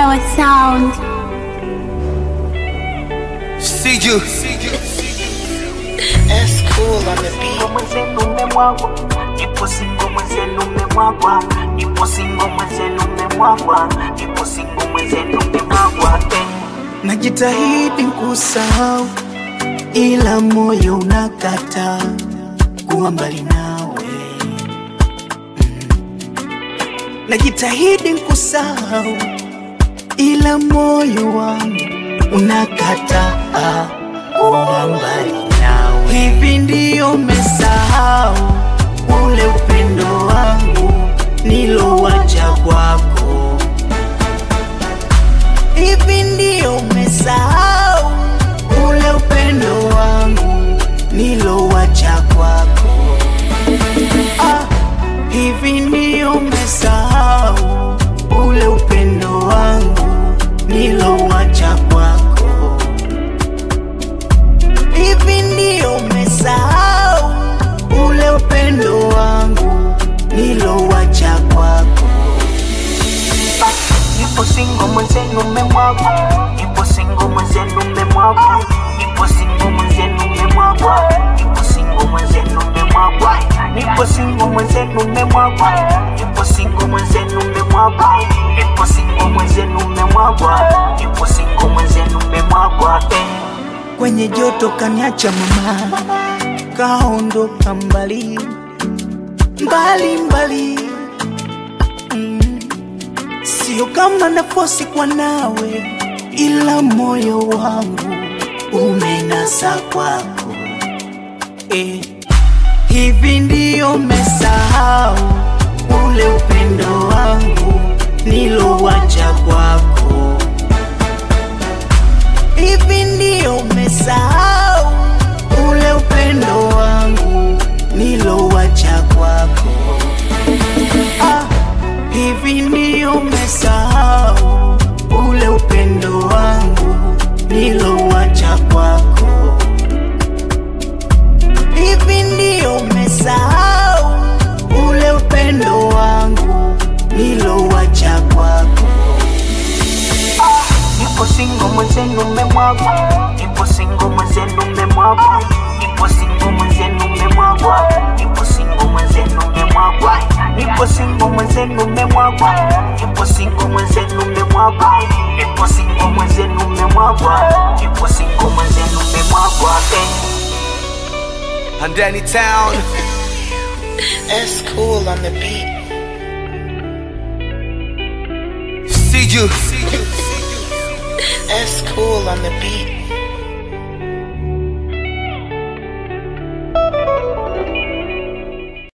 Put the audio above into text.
Hewa Sound. See you. That's cool on the beat. Singo mwenzenu mmemwagwa, ipo singo mwenzenu mmemwagwa, ipo singo mwenzenu mmemwagwa, ipo singo mwenzenu mmemwagwa. eh. Najitahidi kusahau, ila moyo unakata kuwa mbali nawe. Mm. Najitahidi kusahau, ila moyo wangu unakata kuwa mbali nawe. Hivi ndio umesahau ule upendo wangu nilowacha kwako hivi ndio umesahau ule upendo wangu nilowacha kwako ah, hivi ndio umesahau ule upendo wangu nilowacha kwako hivi ndio umesahau ule upendo wangu nilowacha kwako Ipo singo mwenzenu mmemwagwa, ipo singo mwenzenu mmemwagwa, ipo singo mwenzenu mmemwagwa, ipo singo mwenzenu mmemwagwa, ipo singo mwenzenu mmemwagwa, ipo singo mwenzenu mmemwagwa, ipo singo mwenzenu mmemwagwa, ipo singo mwenzenu mmemwagwa. eh. kwenye joto kaniacha mama, kaondoka mbali mbali mbali. Mm. Sio kama nafosi kwa nawe, ila moyo wangu umenasa kwako eh. Hivi ndio umesahau ule upendo wangu nilowacha kwako hivi ndio umesahau ule upendo wangu nilowacha kwako ah, hivi ndio umesahau ule upendo wangu nilowacha kwako hivi ndio umesahau ule upendo wangu nilowacha kwako Ipo singo mwenzenu mmemwagwa, ipo singo mwenzenu mmemwagwa, ipo singo mwenzenu mmemwagwa, ipo singo mwenzenu mmemwagwa, ipo singo mwenzenu mmemwagwa, ipo singo mwenzenu mmemwagwa, ipo singo mwenzenu mmemwagwa, ipo singo mwenzenu mmemwagwa. eh. And Danny Town. That's cool on the beat. See you. That's cool on the beat.